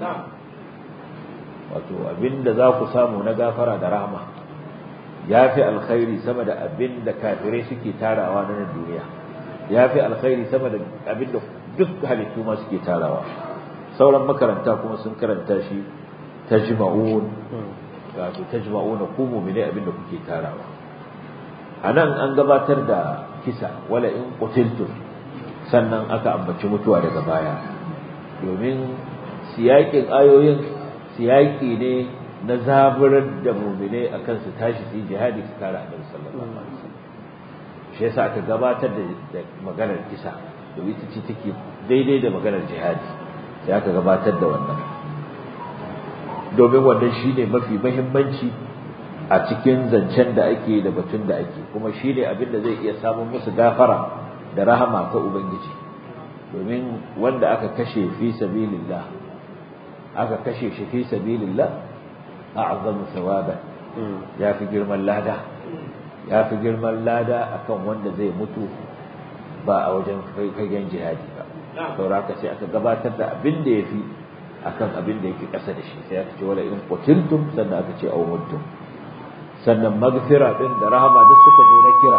wato abinda za ku samu na gafara da rahama ya fi alkhairi sama da abinda kafirai suke tarawa na nan duniya ya fi alkhairi sama da abinda duk halittu ma suke tarawa sauran makaranta kuma sun karanta shi tajma'un wato tajma'un ku mu'mini abinda kuke tarawa anan an gabatar da kisa wala in qutiltum sannan aka ambaci mutuwa daga baya domin siyakin ayoyin siyaki ne na zaburar da mu'mine akan su tashi su yi jihadi su kare annabi sallallahu alaihi wasallam shi yasa aka gabatar da maganar kisa domin ita ce take daidai da maganar jihadi sai aka gabatar da wannan domin wannan shine mafi mahimmanci a cikin zancen da ake da batun da ake kuma shine abin da zai iya samun musu gafara da rahama ta ubangiji domin wanda aka kashe fi sabilillah aka kashe shi fi sabilillah a'zamu thawaban ya fi girman lada ya fi girman lada akan wanda zai mutu ba a wajen fagen jihadi ba sauraka sai aka gabatar da abin da ya fi akan abin da yake ƙasa da shi sai aka ce wala in qutiltum sannan aka ce aw muttum sannan magfira din da rahama duk suka zo na kira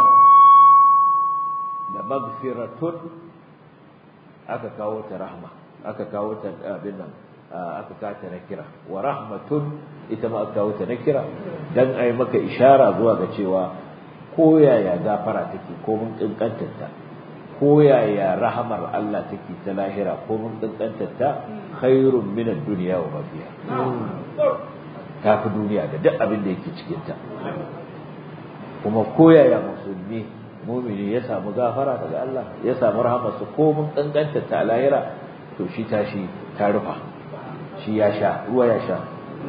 da magfiratun aka kawo ta rahma aka kawo ta abin nan aka kawo ta na kira wa rahmatun ita ma aka kawo ta na kira dan ai maka ishara zuwa ga cewa ko yaya gafara take ko mun kankantar ta ko yaya rahamar Allah take ta lahira ko mun kankantar ta khairun min ad-dunya wa ma fiha ta fi duniya da duk abin da yake cikin ta kuma ko yaya musulmi mumini ya samu gafara daga Allah ya samu rahamarsa ko mun kankantar ta lahira to shi tashi ta rufa shi ya sha ruwa ya sha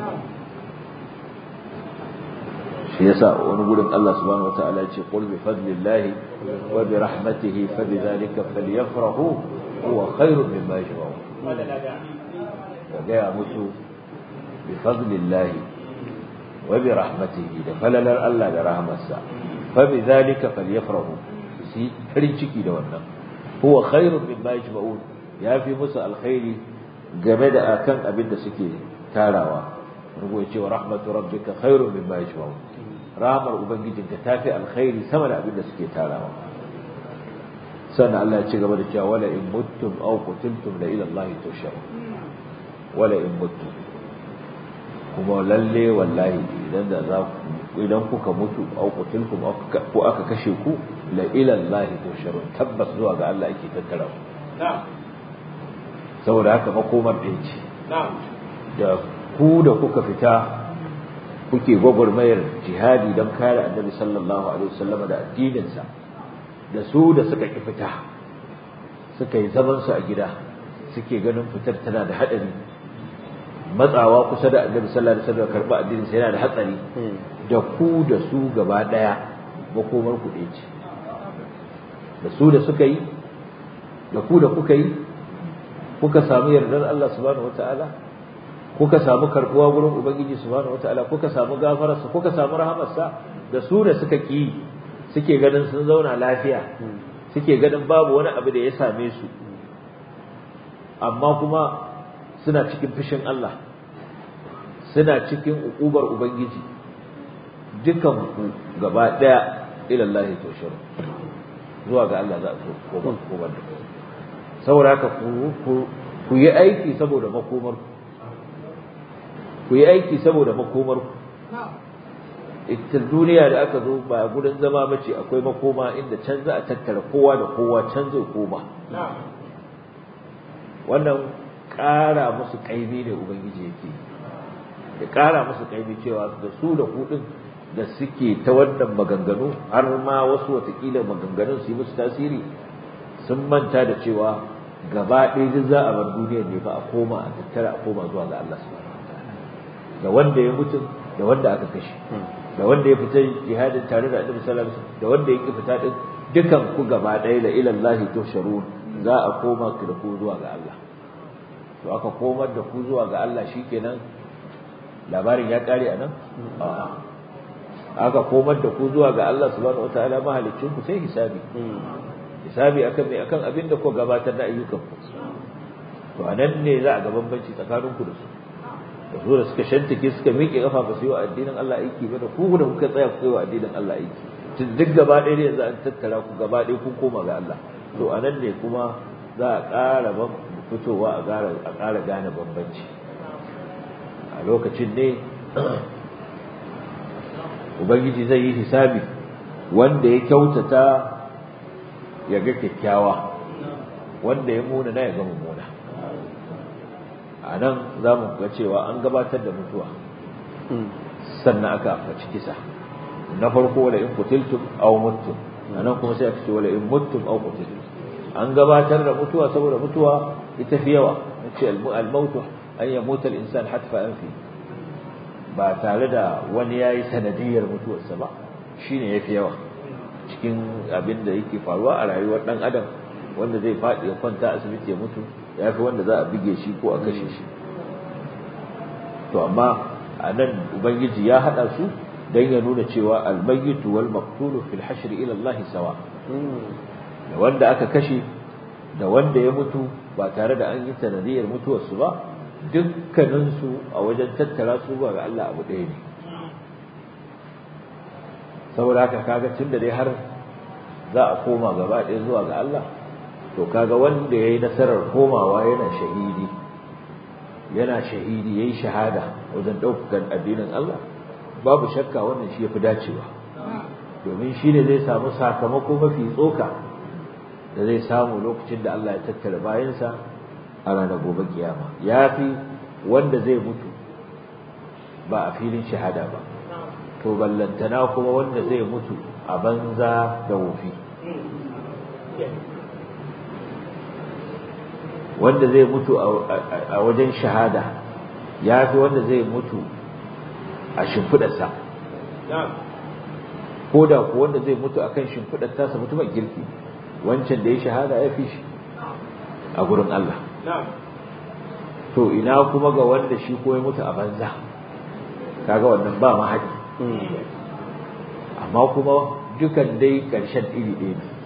shi yasa wani gurin Allah subhanahu wataala ya ce qul bi fadlillahi wa bi rahmatihi fa bi dhalika falyafrahu huwa khairun mimma yajma'un ka gaya musu bi fadlillahi wa bi rahmatihi da falalar Allah da rahmarsa fa bi dhalika falyafrahu si farin ciki da wannan huwa khairun mimma yajma'un ya fi musu alkhairi game da akan abin da suke tarawa rugo ya ce wa rahmatu rabbika khairun mimma yajma'un rahmar ubangijinka ta fi alkhairi sama da abin da suke tarawa sannan Allah ya ci gaba da cewa wala in muttum aw qutiltum la ila Allah tusharun wala in muttum kuma lalle wallahi idan da za ku idan kuka mutu aw qutiltum ko aka kashe ku la ila Allah tusharun tabbas zuwa ga Allah yake tattara ku saboda haka makomar ɗaya ce da ku da kuka fita kuke gwagwarmayar jihadi don kare annabi sallallahu alaihi wasallam da addininsa da su da suka ki fita suka yi zamansu a gida suke ganin fitar tana da haɗari matsawa kusa da annabi sallallahu alaihi wasallam karɓa addininsa yana da hatsari da ku da su gaba ɗaya makomar ku ɗaya ce da su da suka yi da ku da kuka yi kuka samu yardar Allah subhanahu wataala kuka samu karbuwa gurin ubangiji subhanahu wataala kuka samu gafararsa kuka samu rahamarsa da su da suka ki suke ganin sun zauna lafiya suke ganin babu wani abu da ya same su amma kuma suna cikin fushin Allah suna cikin ukubar ubangiji dukan ku gaba daya ila Allah tushiru zuwa ga Allah za a so ko ba da saboda haka ku yi aiki saboda makomar ku yi aiki saboda makomar ita duniya da aka zo ba gudun zama mace akwai makoma inda can za a tattara kowa da kowa can zai koma wannan ƙara musu ƙaimi ne ubangiji yake ya ƙara musu ƙaimi cewa da su da kuɗin da suke ta wannan maganganu har ma wasu watakila maganganun su yi musu tasiri sun manta da cewa gaba ɗaya duk za a bar duniyar ne fa a koma a tattara a koma zuwa ga Allah subhanahu wataala da wanda ya mutu da wanda aka kashe da wanda ya fita jihadin tare da Annabi sallallahu alaihi wasallam da wanda ya ki fita din dukan ku gaba ɗaya la ila Allah tusharun za a koma ku da ku zuwa ga Allah to aka komar da ku zuwa ga Allah shikenan labarin ya kare anan aka komar da ku zuwa ga Allah subhanahu wataala mahaliccin ku sai hisabi hisabi akan mai akan abin da ku gabatar da ayyukan ku to anan ne za a ga bambanci tsakanin ku da su da su da suka shantake suka miƙe kafa ba su yi wa addinin Allah aiki ba da ku da kuka tsaya ku yi wa addinin Allah aiki tun duk gaba ɗaya ne yanzu an tattara ku gaba ɗaya kun koma ga Allah to anan ne kuma za a ƙara fitowa a ƙara a ƙara gane bambanci a lokacin ne ubangiji zai yi hisabi wanda ya kyautata ya ga kyakkyawa wanda ya muna na ya ga mummuna a nan za mu ga cewa an gabatar da mutuwa sannan aka faci kisa na farko wala in kutiltum aw muttum a nan kuma sai aka ce wala in muttum aw kutiltum an gabatar da mutuwa saboda mutuwa ita fi yawa ce al-mautu an yamuta al-insan hatfa anfi ba tare da wani yayi sanadiyar mutuwarsa ba shine yafi yawa cikin abin da yake faruwa a rayuwar dan adam wanda zai faɗi ya kwanta asibiti ya mutu ya fi wanda za a bige shi ko a kashe shi to amma a nan ubangiji ya hada su dan ya nuna cewa al-mayyitu wal maqtulu fil hashr ila Allah sawa da wanda aka kashe da wanda ya mutu ba tare da an yi sanadiyar mutuwarsu ba dukkaninsu a wajen tattara su ba ga Allah abu ɗaya ne saboda haka kaga tun da dai har za a koma gaba ɗaya zuwa ga Allah to kaga wanda ya yi nasarar komawa yana shahidi yana shahidi ya yi shahada wajen ɗaukakan addinin Allah babu shakka wannan shi ya fi dacewa domin shi ne zai samu sakamako mafi tsoka da zai samu lokacin da Allah ya tattara bayansa a ranar gobe kiyama ya fi wanda zai mutu ba a filin shahada ba to ballantana kuma wanda zai mutu a banza da wofi wanda zai mutu a wajen shahada ya fi wanda zai mutu a shimfiɗarsa ko da ku wanda zai mutu a kan shimfiɗar tasa mutumin girki wancan da ya shahada ya fi shi a gurin Allah to ina kuma ga wanda shi ko ya mutu a banza kaga wannan ba mahaɗi amma kuma dukan dai ƙarshen iri ɗaya ne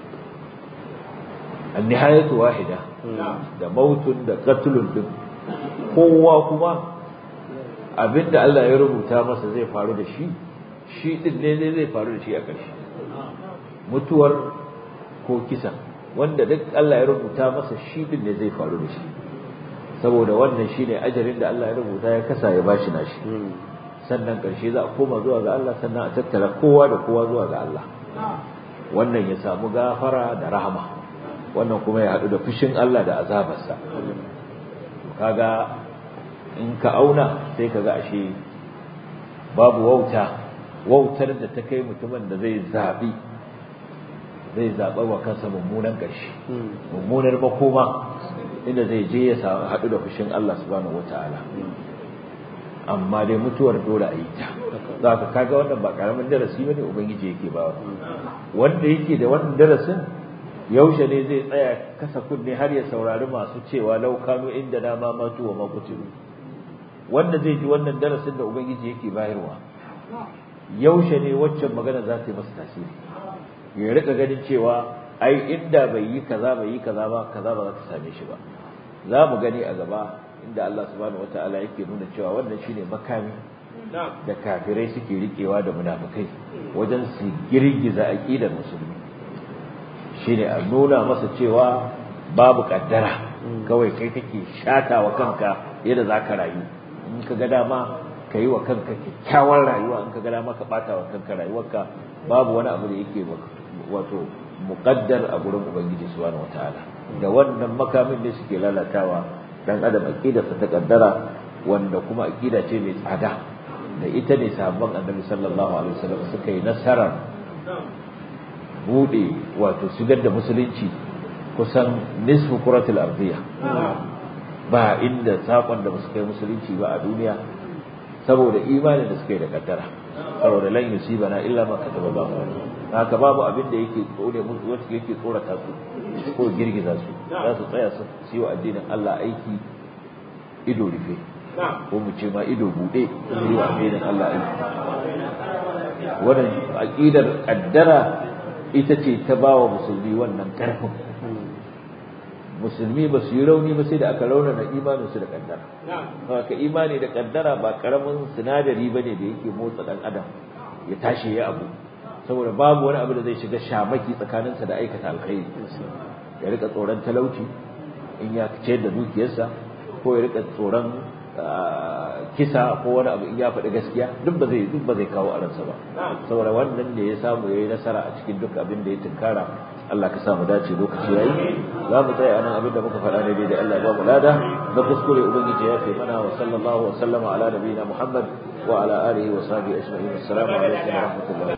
annihayatu wahida da mautun da qatlun din kowa kuma abinda Allah ya rubuta masa zai faru da shi shi din ne zai faru da shi a ƙarshe mutuwar ko kisa wanda duk Allah ya rubuta masa shi din ne zai faru da shi saboda wannan shine ajarin da Allah ya rubuta ya kasa ya bashi nashi sannan ƙarshe za a koma zuwa ga Allah sannan a tattara kowa da kowa zuwa ga Allah wannan ya samu gafara da rahama wannan kuma ya haɗu da fushin Allah da azabarsa kaga in ka auna sai ka ga ashe babu wauta wautar da ta kai mutumin da zai zaɓi zai zaɓa wa kansa mummunan ƙarshe mummunar makoma inda zai je ya haɗu da fushin Allah subhanahu wata'ala amma dai mutuwar dole a yi ta za ka kaga wannan ba ƙaramin darasi bane ubangiji yake ba wanda yake da wannan darasin yaushe ne zai tsaya kasa kunne har ya saurari masu cewa laukano inda na ma matu wa makutiru wanda zai ji wannan darasin da ubangiji yake bayarwa yaushe ne waccan magana za ta yi masa tasiri ya rika ganin cewa ai inda bai yi kaza bai yi kaza ba kaza ba za ta same shi ba za mu gani a gaba inda Allah subhanahu wataala yake nuna cewa wannan shine makami da kafirai suke rikewa da munafikai wajen su girgiza aqidar musulmi shine a nuna masa cewa babu kaddara kawai kai kake shata wa kanka yadda za ka rayu in ka ga dama ka yi wa kanka kyakkyawar rayuwa in ka ga dama ka bata wa kanka rayuwarka babu wani abu da yake wato muqaddar a gurin ubangiji subhanahu wataala da wannan makamin ne suke lalatawa dan adam aqidarsa ta kaddara wanda kuma aqida ce mai tsada da ita ne sahabban annabi sallallahu alaihi wasallam suka yi nasarar bude wato shigar da musulunci kusan nisfu kuratul ardiya ba inda sakon da basu kai musulunci ba a duniya saboda imanin da suka yi da kaddara saboda lan yusibana illa ma kataba Allah haka babu abin da yake tsore musu wacce yake tsorata su ko girgiza su za su tsaya su yi wa addinin Allah aiki ido rufe ko mu ce ma ido bude su yi wa addinin Allah aiki wannan aqidar kaddara ita ce ta ba wa musulmi wannan karfin musulmi ba su yi rauni ba sai da aka raunana imaninsu da kaddara haka imani da kaddara ba karamin sinadari ba ne da yake motsa dan adam ya tashi ya abu saboda babu wani abu da zai shiga shamaki tsakaninsa da aikata alkhairi ya rika tsoron talauci in ya ciyar da dukiyarsa ko ya rika tsoron kisa ko wani abu in ya faɗi gaskiya duk ba zai duk ba zai kawo a ransa ba saboda wannan ne ya samu yayi nasara a cikin duk abin da ya tunkara Allah ka sa mu dace lokaci yayi za mu tsaya anan abin da muka faɗa ne dai Allah ya ba mu lada na kuskure ubangiji ya fi mana wa sallallahu wa sallama ala nabiyina Muhammad wa ala alihi wa sahbihi ajma'in assalamu alaikum wa rahmatullahi